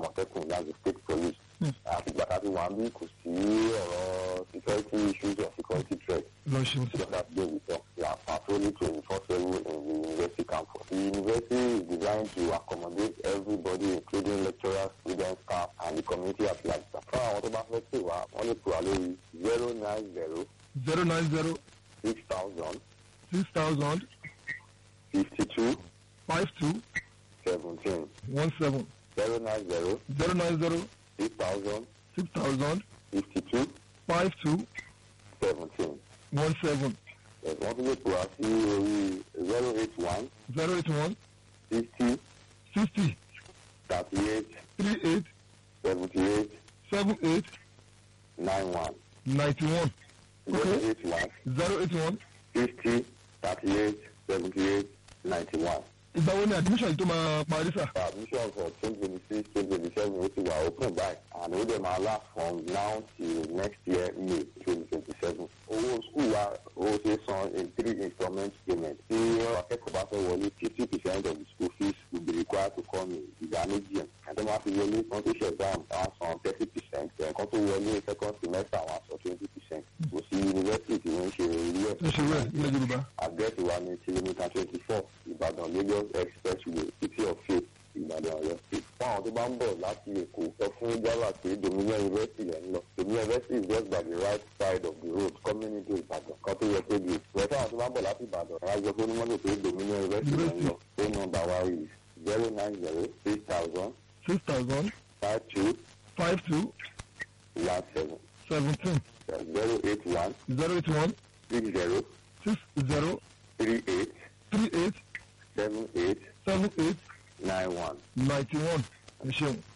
àmọ̀tẹ́kùn láti state police àtìgbà tá a ti wà bí kò sí ọ̀rọ̀ security issues or security threat lọ ṣeun just that day we talk we are patrolling twenty four seven in the university campus the university is designed to accommodate everybody including lecturers students staff and the community at large fún àwọn tó bá fẹ́ pè wá wọ́n lè pè wá lórí zero nine zero zero nine zero six thousand six thousand fifty two five two seventeen one seven zero nine zero zero nine zero six thousand six thousand fifty two five two seventeen one seven wọ́n tún lè pè wá sí orí zero eight one zero eight one sixty sixty thirty eight three eight seventy eight seven eight nine one ninety one zero Okay. eight one zero eight one. fifty thirty eight seventy eight ninety one. ìgbà wo ni admission yìí tó máa parí sà. admission for twenty twenty six twenty twenty seven ó ti wà open by and ó dẹ̀ máa last from now till next year may twenty twenty seven. owó school wa ó ṣe san in three installment payment. tí akẹ́kọ̀ọ́ bá fẹ́ wọlé fifty percent of the school fees will be required to come in ìgbà méjì ẹ̀. àti wọ́n á fi wọlé wọ́n tó ṣe exam wọ́n á san thirty percent. ẹ̀ẹ̀kan tó wọlé second semester wọ́n á san twenty percent. kò sí university tí wọ́n ń ṣe irú ẹ̀. tó ṣe wẹ̀ ilẹ̀ yorùbá. àdírẹ́sì wa ní kìlómítà twenty four ìbàdàn lagos expressway city of faith ìbàdàn ọ̀yọ́ state. fún àwọn tó bá ń bọ̀ láti èkó sọ fún java pé dominion university lẹ́ ń lọ. dominion university is just by the right side of the road coming into ìbàdàn kan tó yẹ pé di. ìwé fún àwọn tó bá ń bọ̀ láti ìbàdàn ẹ̀ á jọ fún onímọ̀tò pé dominion university lẹ́ ń lọ. phone number wa is zero nine zero six thousand six thousand five two five two one seven seventeen zero eight one zero eight one six zero six zero three eight three eight seven eight seven eight nine one. ninety one ẹ ṣeun.